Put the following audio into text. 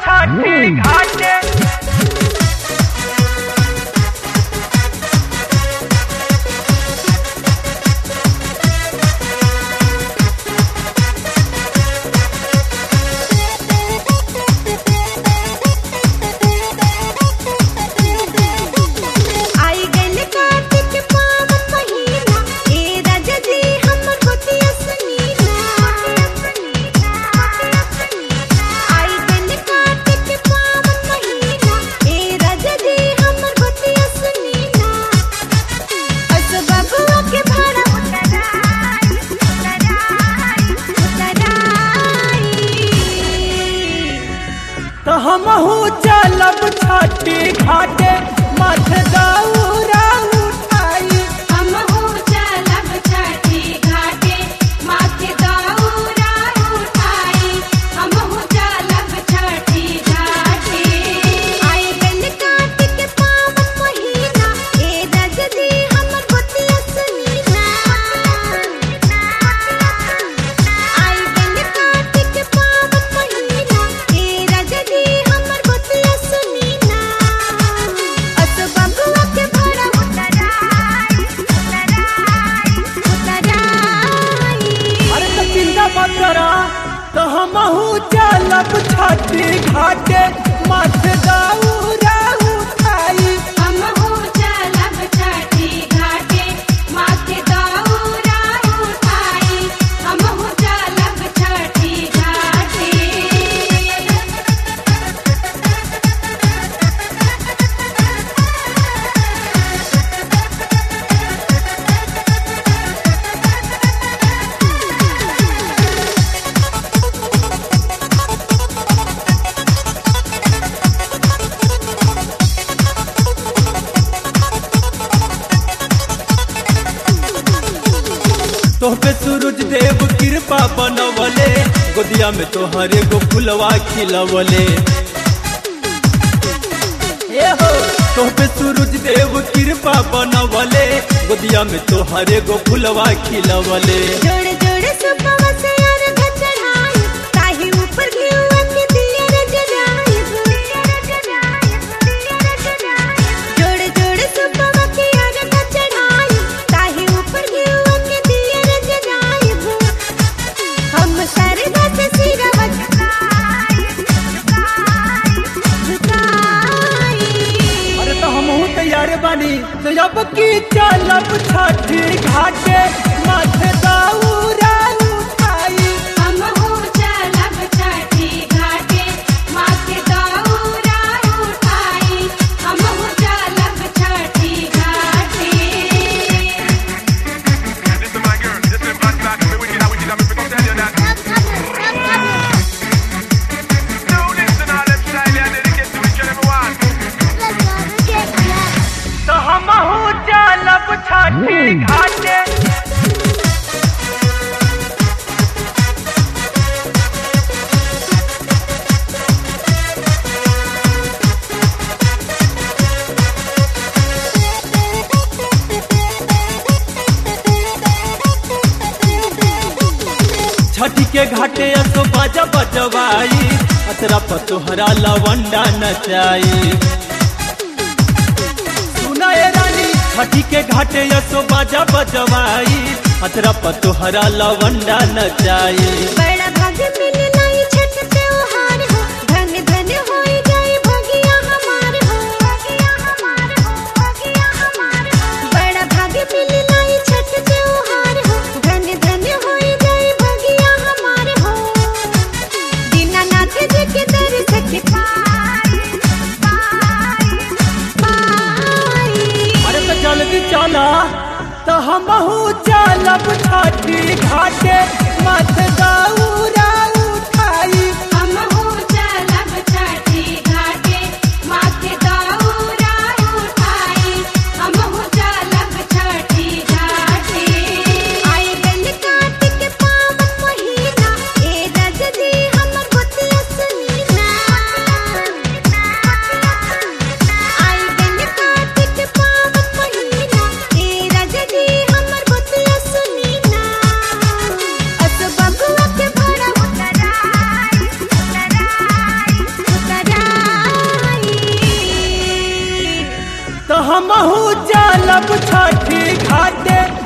छठी घाटे आई गइल कार्तिक पावन महीना ए राजा जी हमर गोतिया सनीना आई गइल कार्तिक पावन महीना ए राजा जी हमर गोतिया सनीना अस बबुआ के भाड़ा उतराई उतराई उतराई तो हमहू चलब छठी घाटे मथ दौरा उठाई हम हो चलब छठी घाटे माथे दौरा उठाई हम हो चलब छठी घाटे आई गल कार्तिक पावन महीना ए रजनी हमर गोतिया सुनीना आई गल कार्तिक पावन महीना ए रजनी हमर गोतिया सुनीना अस बबुआ के भरा उतराई उतराई उतराई अरे तो चिंता मत करा तो हमहू चलब छठी घाटे मथ दौरा उठाई हम हो चलब छठी घाटे माथे दौरा उठाई हम हो चलब छठी घाटे तोह पे सूरज देव कृपा बनवले गोदिया में तोहरे गो फुलवा खिलवले ए हो तोह पे सूरज देव कृपा बनवले गोदिया में तोहरे गो फुलवा खिलवले जोड़े जोड़े सुपवा से अर्घ चढ़ाई ताही ऊपर घिउवा के दिया रे जराई जोड़े जोड़े सुपवा के अर्घ चढ़ाई ताही ऊपर घिउवा के दिया रे जराई हम सरधा से सिरवा झुकाई झुकाई झुकाई अरे तो हमहू तैयार बानी तो अब की चलब छठी घाटे मथ दौरा उठाई हम हो चलब छठी घाटे माथे दौरा उठाई हम हो चलब छठी घाटे This is my girl, this is bad back, me wicked, I wicked, I'm gonna tell you that. Now listen all them style, I dedicate to each and every one. तो हमहू चलब छठी घाटे छठी के घाटे असो बाजा बजवाई अतरा पर तोहरा लवंडा नचाई सुना ए रानी छठी के घाटे असो बाजा बजवाई अतरा पर तोहरा लवंडा नचाई बड़ा भाग्य मिले लाई छठ त्योहार हो धन धन होई जाए भगिया हमार हो भगिया हमार हो भगिया हमार हो बड़ा भाग्य मिले लाई छठ त्योहार हो धन धन होई जाए भगिया हमार हो दीनानाथ जी के दर सच पाई पाई पाई अरे तो जल्दी चला तो हमहू चलब छठी घाटे मत दऊ तो हमहू चलब छठी घाटे